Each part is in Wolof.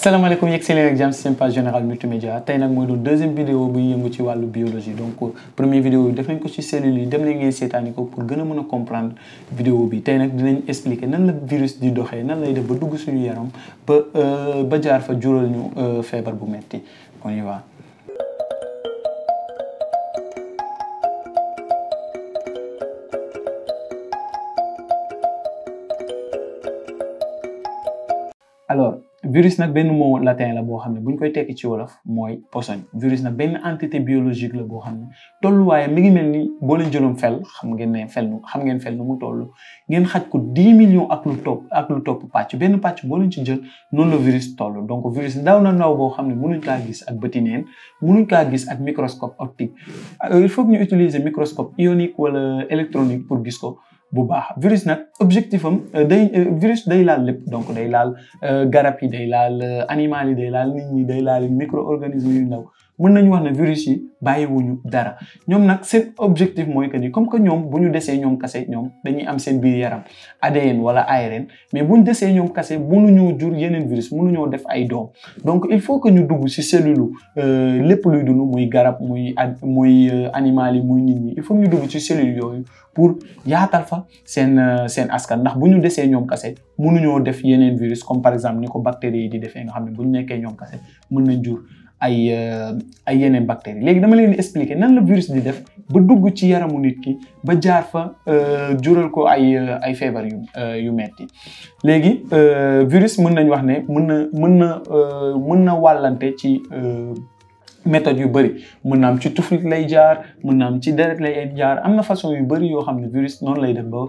salaamaaleykum yegg si leen ak jàmm si seen page générale multimédia tey nag mooy doon deuxième vidéo buy yëngu ci wàllu biologie donc première vidéo bi def nañ ko ci cellules yi dem leen ngeen seetaani ko pour gën a mën a comprendre vidéo bi tey nag dinañ expliquer nan la virus di doxee nan lay def ba dugg suñu yaram ba ba jaar fa jural ñu feebar bu metti on y va alors virus nag benn mot latin la boo xam ne bu ñu koy tekki ci wolof mooy posoñ virus nag benn entité biologique la boo xam ne tolluwaayam mi ngi mel ni boo leen jëloon fel xam ngeen ne fel nu xam ngeen fel nu mu toll ngeen xaj ko dix millions ak lu topp ak lu topp pàcc benn pàcc boo leen ci jël noonu la virus toll donc virus ndaw na ndaw boo xam ne mënuñ kaa gis ak bëti neen mënuñ kaa gis ak microscope optique il faut que ñu utiliser microscope ionique wala électronique pour gis ko bu baax virus nag objectif am day virus day laal lépp donc day laal garab yi day laal animal yi day laal nit ñi day laal micro-organisme yu ndaw mën nañu wax ne virus yi bàyyiwuñu dara ñoom nag seen objectif mooy que ni comme que ñoom bu ñu desee ñoom kase ñoom dañuy am seen biir yaram ADN wala ARN mais bu ñu desee ñoom kase mënuñoo jur yeneen virus mënuñoo def ay doom donc il faut que ñu dugg ci cellule lépp luy dund muy garab muy muy animal yi muy nit ñi il faut que ñu dugg ci cellule yooyu pour yaatal fa seen seen askan ndax bu ñu desee ñoom kase mënuñoo def yeneen virus comme par exemple ni ko bactéries yi di defee nga xam ne bu ñu nekkee ñoom kase mën nañ jur ay ay yeneen bactéries léegi dama leen di expliquer nan la virus di def ba dugg ci yaramu nit ki ba jaar fa jural ko ay ay feebar yu yu metti léegi virus mën nañ wax ne mën na mën na mën na wàllante ci méthode yu bëri mën na am ci tuflit lay jaar mën na am ci deret lay jaar am na façon yu bëri yoo xam ne virus noonu lay def ba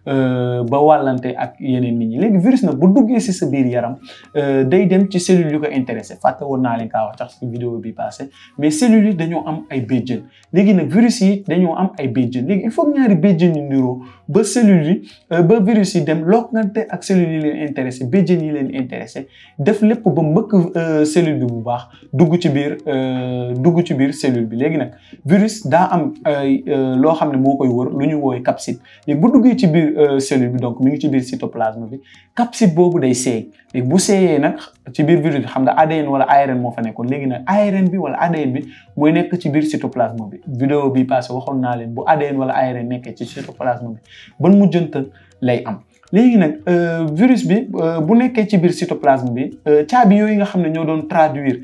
ba wàllante ak yeneen nit ñi léegi virus nag bu duggee ci sa biir yaram day dem ci cellules yu ko intéressé fàtte woon naa leen kaa wax tax ci vidéo bi passé mais cellules yi dañoo am ay béjjën léegi nag virus yi dañoo am ay béjjën léegi il faut que ñaari béjjën yi niroo ba cellules yi ba virus yi dem lokkante ak cellules yi leen intéressé béjjën yi leen intéressé def lépp ba mbëkk cellule bi bu baax dugg ci biir dugg ci biir cellule bi léegi nag virus daa am loo xam ne moo koy wër lu ñu woowee capside léegi bu duggee ci biir cellule bi donc mi ngi ci biir cytoplasme bi capside boobu day seey léegi bu seeyee nag ci biir virus bi xam nga ADN wala ARN moo fa nekkoon léegi nag ARN bi wala ADN bi mooy nekk ci biir cytoplasme bi vidéo bi passé waxoon naa leen bu ADN wala ARN nekkee ci cytoplasme bi ban mujjantal lay am léegi nag virus bi bu nekkee ci biir cytoplasme bi caabi yooyu nga xam ne ñoo doon traduire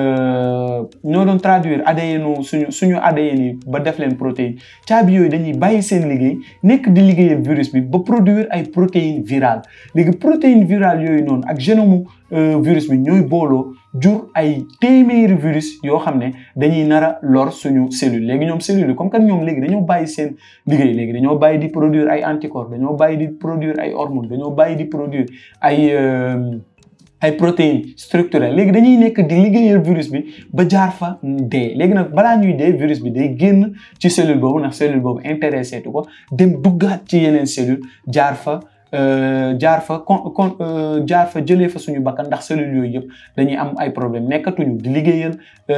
ñoo doon traduire ADN suñu suñu ADN yi ba def leen protéine caabi yooyu dañuy bàyyi seen liggéey nekk di liggéeyal virus bi ba produire ay protéines virales léegi protéines virales yooyu noonu ak génome virus bi ñooy booloo jur ay téeméeri virus yoo xam ne dañuy nar a lor suñu cellule léegi ñoom cellule yi comme que ñoom léegi dañoo bàyyi seen liggéey léegi dañoo bàyyi di produire ay anticorps dañoo bàyyi di produire ay hormones dañoo bàyyi di produire ay ay protéines structurelles léegi dañuy nekk di liggéeyal virus bi ba jaar fa dee léegi nag balaa ñuy dee virus bi day génn ci cellule boobu ndax cellule boobu intéressé tu ko dem duggaat ci yeneen cellule jaar fa jaar fa kon kon jaar fa jëlee fa suñu bakkan ndax cellules yooyu yëpp dañuy am ay problème nekkatuñu di liggéeyal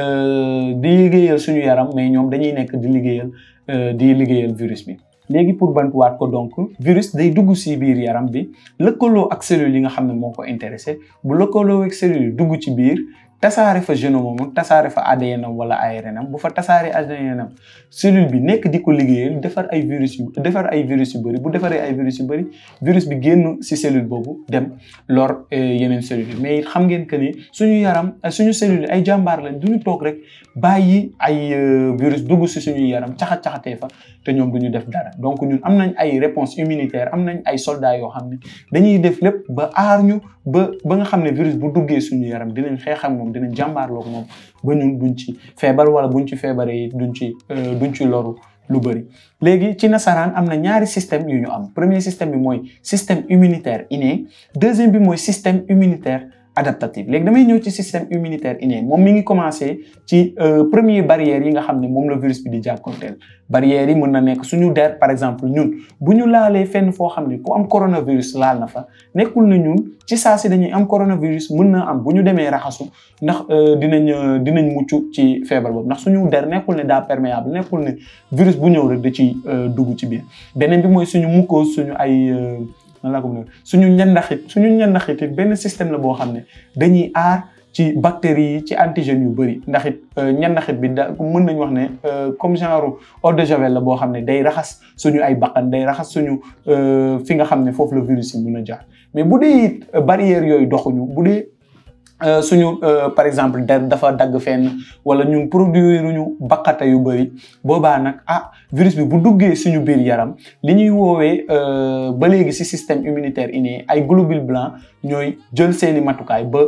di liggéeyal suñu yaram mais ñoom dañuy nekk di liggéeyal di liggéeyal virus bi léegi pour bantuwaat ko donc virus day dugg ci biir yaram bi lëkkaloo ak cellules yi nga xam ne moo ko intéressé bu lëkkaloo ak cellules yi dugg ci biir tasaare fa génome am tasaare fa ADN am wala ARN am bu fa tasaare ADN am cellule bi nekk di ko liggéeyal defar ay virus yu defar ay virus yu bëri bu defaree ay virus yu bëri virus bi génn ci cellule boobu dem lor yeneen cellules yi mais xam ngeen que ni suñu yaram suñu cellule ay jàmbaar lañ duñu toog rek bàyyi ay virus dugg ci suñu yaram caxat caxatee fa te ñoom duñu def dara donc ñun am nañ ay réponse immunitaire am nañ ay soldats yoo xam ne dañuy def lépp ba aar ñu ba ba nga xam ne virus bu duggee suñu yaram dinañ xeex ak moom dinañ jàmbaarloog moom ba ñun duñ ci feebar wala buñ ci feebaree duñ ci duñ ci loru lu bëri léegi ci nasaraan am na ñaari système yu ñu am premier système bi mooy système immunitaire inné deuxième bi mooy système immunitaire adaptatif léegi damay ñëw ci système immunitaire inné moom mi ngi commencé ci premier barrière yi nga xam ne moom la virus bi di jànkonteel barrières yi mën na nekk suñu der par exemple ñun bu ñu laalee fenn foo xam ne ku am coronavirus laal na fa nekkul na ñun ci saa si dañuy am coronavirus mën na am bu ñu demee raxasu ndax dinañ dinañ mucc ci feebar boobu ndax suñu der nekkul ne daa perméable nekkul ne virus bu ñëw rek da ci dugg ci biir beneen bi mooy suñu mucose suñu ay nan laa ko mën suñu ñandaxit suñu ñandaxit benn système la boo xam ne dañuy aar ci bactéries yi ci antigènes yu bëri ndax it ñandaxit bi da mën nañ wax ne comme genre eau de javel la boo xam ne day raxas suñu ay bakkan day raxas suñu fi nga xam ne foofu la virus yi mën a jaar mais bu dee it barrières yooyu doxuñu bu dee suñu par exemple der dafa dagg fenn wala ñun produire ñu bakkata yu bëri boobaa nag ah virus bi bu duggee suñu biir yaram li ñuy woowee ba léegi ci système immunitaire inné ay globules blancs ñooy jël seeni matukaay ba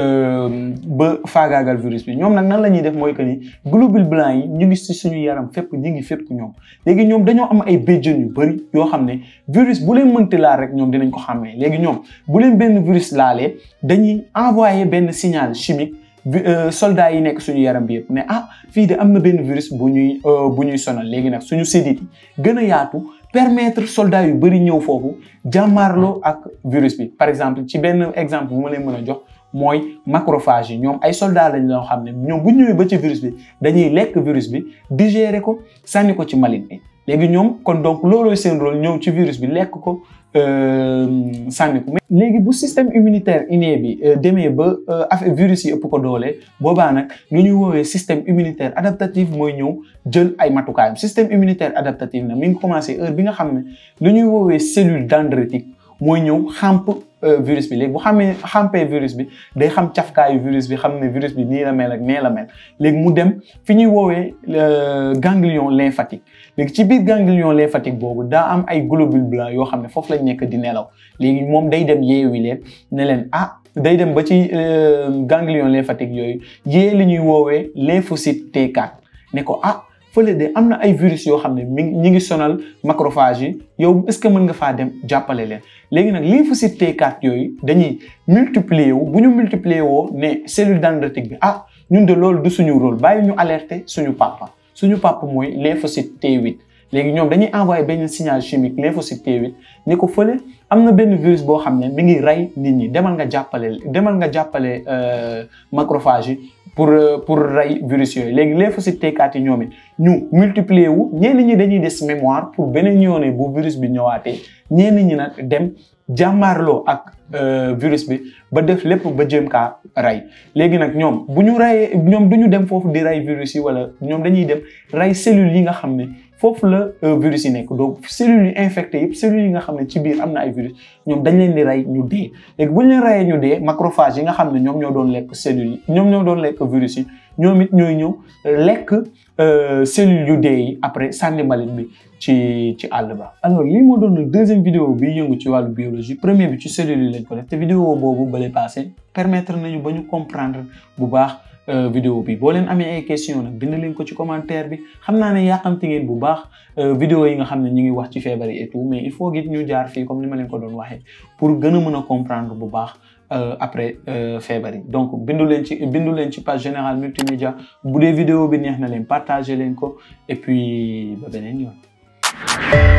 ba faagaagal virus bi ñoom nag nan la ñuy def mooy que ni globules blancs yi ñu ngi ci suñu yaram fépp ñu ngi fépp ñoom léegi ñoom dañoo am ay béjjën yu bëri yoo xam ne virus bu leen mënti laal rek ñoom dinañ ko xàmmee léegi ñoom bu leen benn virus laalee dañuy envoyer benn signal chimique soldats yi nekk suñu yaram bi yëpp ne ah fii de am na benn virus bu ñuy bu ñuy sonal léegi nag suñu sédit yi gën a yaatu permettre soldats yu bëri ñëw foofu jàmmaarloo ak virus bi par exemple ci benn exemple bu ma leen mën a jox mooy macrophage yi ñoom ay soldats lañ loo xam ne ñoom bu ñëwee ba ci virus bi dañuy lekk virus bi digérer ko sànni ko ci mbalit bi léegi ñoom kon donc loolooy seen rôle ñëw ci virus bi lekk ko sànni ko léegi bu système immunitaire inné bi demee ba affaire virus yi ëpp ko doole boobaa nag lu ñuy woowee système immunitaire adaptatif mooy ñëw jël ay matukaayam système immunitaire adaptatif nag mi ngi commencé heure bi nga xam ne lu ñuy woowee cellule dendritique mooy ñëw xàmp virus bi léegi bu xamee xampee virus bi day xam cafkaayu virus bi xam ne virus bi nii la mel ak nee la mel léegi mu dem fi ñuy woowee ganglion lymphatique léegi ci biir ganglion lymphatique boobu daa am ay globules blancs yoo xam ne foofu lañ nekk di nelaw léegi moom day dem yeewi leen ne leen ah day dem ba ci ganglion lymphatique yooyu yee li ñuy woowee lymphocyte T4 ne ko ah fële de am na ay virus yoo xam ne mi ñi ngi sonal macrophage yi yow est-ce que mën nga faa dem jàppale leen léegi nag lymphocyte T4 yooyu dañuy multiplier wu bu ñu multiplier woo ne cellule dendritique bi ah ñun de loolu du suñu rôle bàyyi ñu alerter suñu papa suñu papa mooy lymphocyte T8 léegi ñoom dañuy envoyer benn signal chimique lymphocyte T8 ni ko fële am na benn virus boo xam ne mi ngi rey nit ñi demal nga jàppale demal nga jàppale macrophage yi pour pour rey virus yooyu léegi lymphocyte T4 yi ñoom it ñu multiplier wu ñenn ñi dañuy des mémoire pour beneen yoone bu virus bi ñëwaatee ñenn ñi nag dem jàmmaarloo ak virus bi ba def lépp ba jëm kaa rey léegi nag ñoom bu ñu reyee ñoom du ñu dem foofu di rey virus yi wala ñoom dañuy dem rey cellules yi nga xam ne foofu la virus yi nekk donc cellules yi infecté yëpp cellules yi nga xam ne ci biir am na ay virus ñoom dañ leen di rey ñu dee léegi bu ñu leen reyee ñu dee macrophage yi nga xam ne ñoom ñoo doon lekk cellules yi ñoom ñoo doon lekk virus yi ñoom it ñooy ñëw lekk cellules yu dee yi après sànni mbalit bi ci ci àll ba. alors lii moo doon deuxième vidéo bi yëngu ci wàllu biologie premier bi ci cellules yi lañ ko def te vidéo boobu bale passé permettre nañu ba ñu comprendre bu baax. vidéo bi boo leen amee ay question nag bind leen ko ci commentaire bi xam naa ne yàqamti ngeen bu baax vidéo yi nga xam ne ñu ngi wax ci feebar yi et tout mais il faut git ñu jaar fii comme ni ma leen ko doon waxee pour gën a mën a comprendre bu baax après feebar yi donc bindu leen ci bindu leen ci page générale multimédia bu dee vidéo bi neex na leen partager leen ko et puis ba beneen yoon